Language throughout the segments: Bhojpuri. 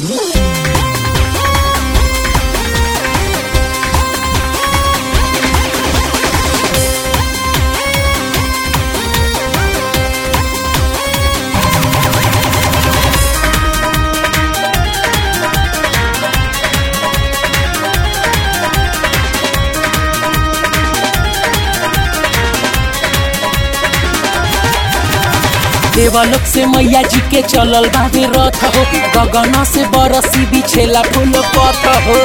देवलोक से मैया जी के चलल बाबे रथ हो गगन से बरसी बिछेला फूल पथ हो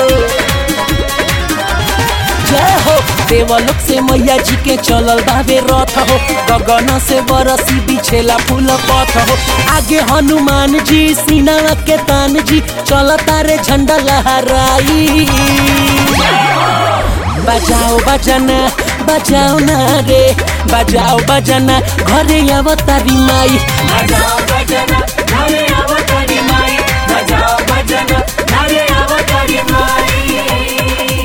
जय हो देवलोक से मैया जी के चलल बाबे रथ हो गगन से बरसी बिछेला फूल पथ हो आगे हनुमान जी सीना के तान जी चल तारे झंडा लहराई बजाओ बजना बजाओ ना रे बजाओ बजना घरे अवतारी माई बजाओ बजना घरे अवतारी माई बजाओ बजना घरे अवतारी माई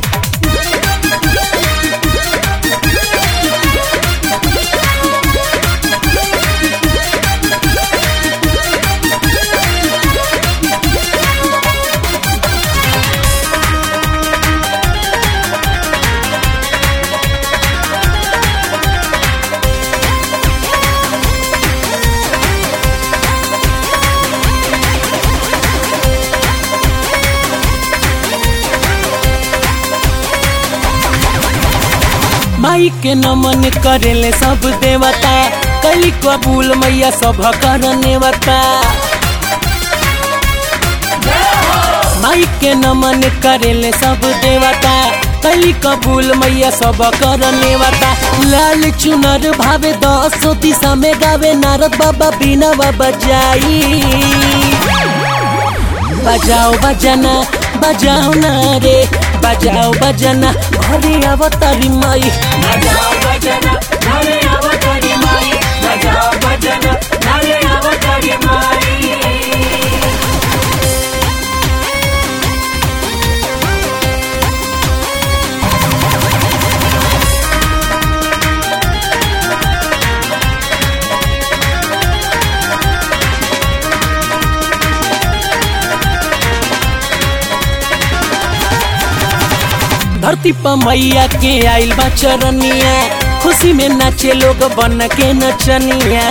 माई के नमन करेले सब देवता कली कबूल मैया सब कर नेवता माई के नमन करेले सब देवता कली कबूल मैया सब कर नेवता लाल चुनर भावे दसो दिशा में गावे नारद बाबा बिना बाबा जाई बजाओ बजना बजाओ ना रे बजाओ बजना घरे अवतारी माई बजाओ बजना घरे अवतारी माई बजाओ बजना घरे अवतारी माई धरती पर मैया के आइल बा चरनिया खुशी में नाचे लोग बन के नचनिया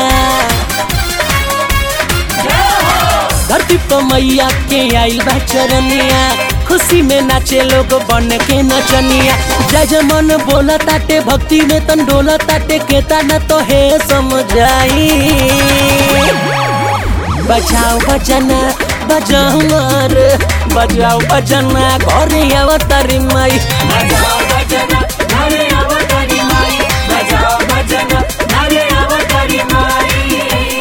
धरती पर मैया के आइल बा चरनिया खुशी में नाचे लोग बन के नचनिया जय जय मन बोला ताटे भक्ति में तन डोला ताटे केता न तो हे समझाई बजाओ बजना बजाओ मार बजाओ बजना घरे अवतारी माई बजाओ बजना घरे अवतारी माई बजाओ बजना घरे अवतारी माई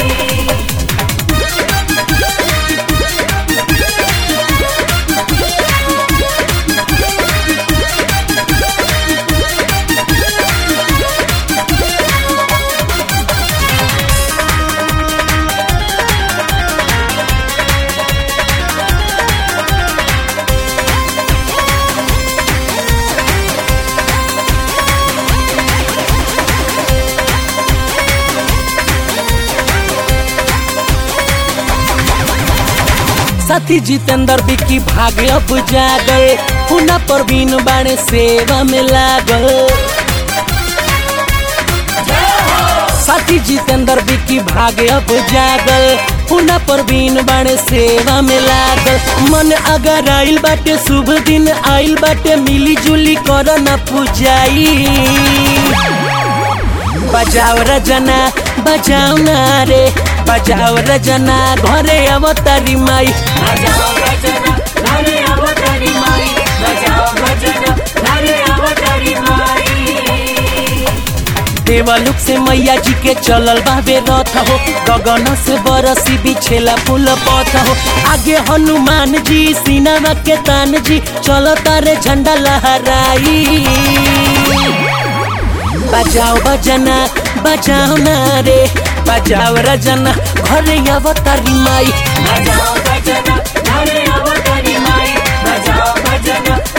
साथी जितेंद्र बिक्की भाग अब जागल हुना परवीन बाणे सेवा में लागल साथी जितेंद्र बिक्की भाग अब जागल हुना परवीन बाणे सेवा में लागल मन अगर आइल बाटे शुभ दिन आइल बाटे मिली जुली कर न पूजाई बजाओ रजना बजाओ ना रे बजाओ रजना घरे अवतारी माई बजाओ बजना घरे अवतारी माई बजाओ बजना घरे अवतारी माई देवलुक से मैया जी के चलल बाबे रथ हो गगन से बरसी बिछेला फूल पथ हो आगे हनुमान जी सीना के तान जी चलो तारे झंडा लहराई बजाओ बजना बजाओ ना रे बजाओ रजना घरे अवतारी माई बजाओ बजना घरे अवतारी माई बजाओ बजना